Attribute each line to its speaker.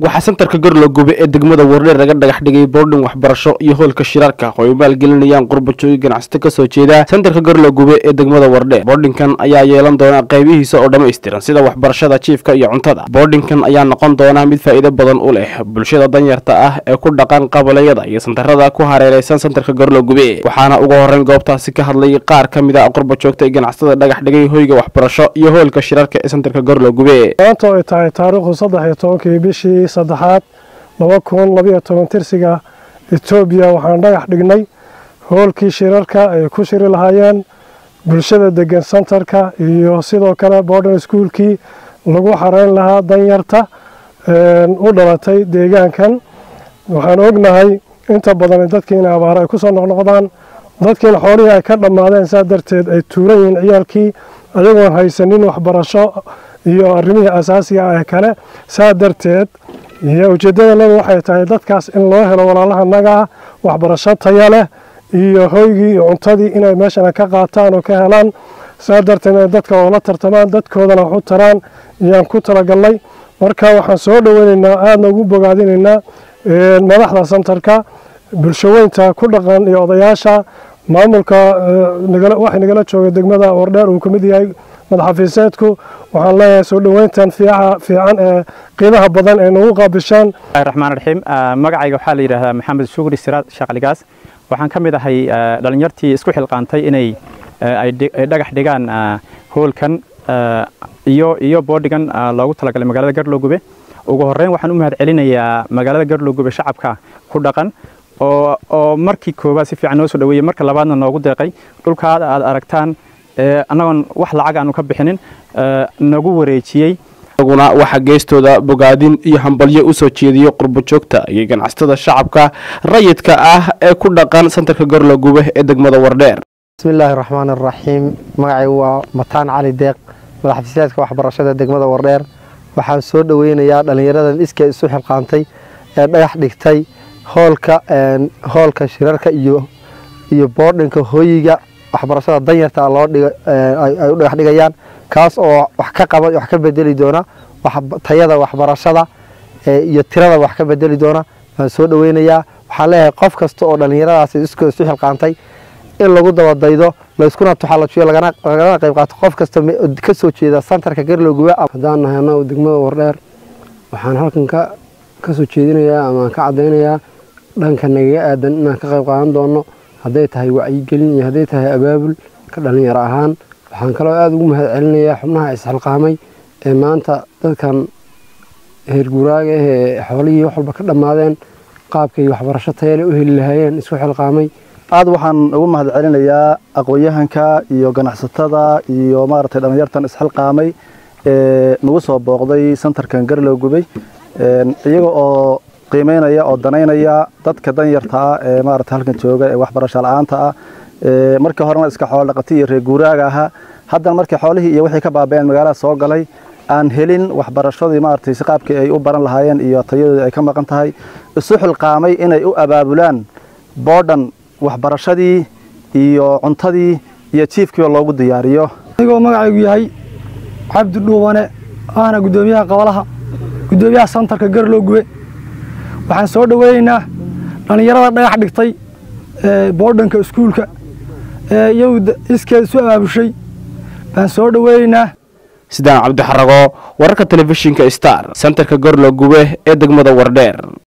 Speaker 1: waxaa santarka garlogube ee degmada wardheer laga dhagax dhigay boordhin waxbarasho iyo hoolka shirarka oo ay maalgelinayaan qurbajooyi ganacsato kasoo jeeda santarka garlogube ee degmada wardheer boordhinkan ayaa yeelan doona qaybihiisa oo dhammaystiran sida waxbarashada jiifka iyo cuntada boordhinkan ayaa noqon doona mid faa'iido badan u leh bulshada danyarta ah ee ku dhaqan qabalayada iyo santarada ku hareereysan santarka garlogube waxaana ugu horeyn goobtaasi ka hadlay qaar ka mid a qurbajoogta ee ganacsatada dhagax dhigay hoyga waxbarasho iyo hoolka shirarka ee santarka garlogube
Speaker 2: maanta ay tahay taariikhdu saddex iyo tobankii bishii saddexaad laba kun labayo toban tirsiga etoobiya waxaan dhagax dhignay hoolkii shirarka ay ku shiri lahaayeen bulshada degan santarka iyo sidoo kale borden iskuolkii lagu xareyn lahaa danyarta u dhalatay deegaankan waxaan ognahay inta badan dadkiina abaar ay kusoo noqnoqdaan dadkiina xoolihii ay ka dhammaadeen saa darteed ay tuuran yihiin ciyaalkii ayagoon haysanin waxbarasho iyo arrimihii asaasiga ah kale saa darteed iyo ujeeddadanaga waxay tahay dadkaas in loo helo walaalahanaga ah waxbarasho taya leh iyo hoygii iyo cuntadii inay meeshana ka qaataan oo ka helaan saa darteed inay dadka oola tartamaan dadkoodana wax u taraan ayaan ku talagalnay marka waxaan soo dhoweynaynaa aadna ugu bogaadinaynaa madaxda santarka bulshaweynta ku dhaqan iyo odayaasha maamulka waxay nagala jooga degmada wardheer uu kamid yahay madaxafiiseedku waxaan leeyahay soo dhoweyntan fiican ee qiimaha badan ee nagu qaabishaan
Speaker 3: raxmaan raxiim magacayga waxaa la yidhaahdaa maxamed shugri siraad shaqligaas waxaan ka mid ahay dhalinyartii isku xilqaantay inay ay dhagax dhigaan hoolkan iyo iyo boodhigan loogu talagalay magaalada garlogube ugu horeyn waxaan u mahad celinayaa magaalada garlogube shacabka ku dhaqan oo oo markii koowaad si fiican noo soo dhaweeyey marka labaadna noogu deeqay dhulkaada aad aragtaan annagoon wax lacag aanu ka bixinin nagu wareejiyey
Speaker 1: aguna waxaa geestooda bogaadin iyo hambalyo usoo jeediyey qurbajoogta iyo ganacsatada shacabka rayidka ah ee ku dhaqan santarka garlogube ee degmada wardheer
Speaker 4: bismillaahi raxmaan araxiim magacaygu waa mataan cali deeq madaxafiiseedka waxbarashada degmada wardheer waxaan soo dhoweynayaa dhallinyaradan iskee isu xilqaantay ee dhagax dhigtay hoolka hoolka shirarka iyo iyo boordhinka hooyiga waxbarashada danyarta loo ay u dhagax dhigayaan kaas oo wax ka qaba wax ka bedeli doona tayada waxbarashada iyo tirada wax ka bedeli doona waan soo dhoweynayaa waxaan leeyahay qof kasta oo dhallinyaradaas iskoo isu xilqaantay in lagu dabadaydo layskuna tuxalajiyo lagana qayb qaato qof kasta ka soo jeeda santarka garlowguba
Speaker 5: haddaan nahay annagu degmada wardheer waxaan halkan ka ka soo jeedinayaa ama aan ka caddaynayaa dhanka nagaga aadan inaan ka qayb qaadan doono hadday tahay wacyigelin iyo hadday tahay abaabul ka dhallinyaro ahaan waxaan kaloo aada ugu mahad celinayaa xubnaha isxilqaamay ee maanta dadkan heerguraaga ah ee xoolihii wax walba ka dhammaadeen qaabkay waxbarasho tayale u heli lahaayeen isku xilqaamay
Speaker 6: aad waxaan ugu mahad celinayaa aqoon-yahanka iyo ganacsatada iyo maaragtay dhallinyartan isxilqaamay ee nagu soo booqday santarkan garlowgubey iyaga oo qiimeynaya oo danaynaya dadka danyarta ah ee maaragtay halkan jooga ee waxbarasho la-aanta ah markii horena iska xoolo dhaqati iyo reer guuraaga ahaa haddana markii xoolihii iyo wixii ka baabeen magaalada soo galay aan helin waxbarashadii maaragtay si qaabkii ay u baran lahaayeen iyo tayadoodii ay ka maqan tahay isu xilqaamay inay u abaabulaan boodhan waxbarashadii iyo cuntadii iyo jiifkiiba loogu diyaariyo
Speaker 7: anigoo magacaygu yahay cabdi dhuubane ahna guddoomiyaha qabalaha guddoomiyaha santarka garlowgube waxaan soo dhoweynaynaa dhallinyarada dhagax dhigtay boodhanka iskuulka ee iyagu iskeed isu abaabushay baan soo dhoweynaynaa
Speaker 1: sidaan cabdixarago wararka telefishinka star santarka garlogube ee degmada wardheer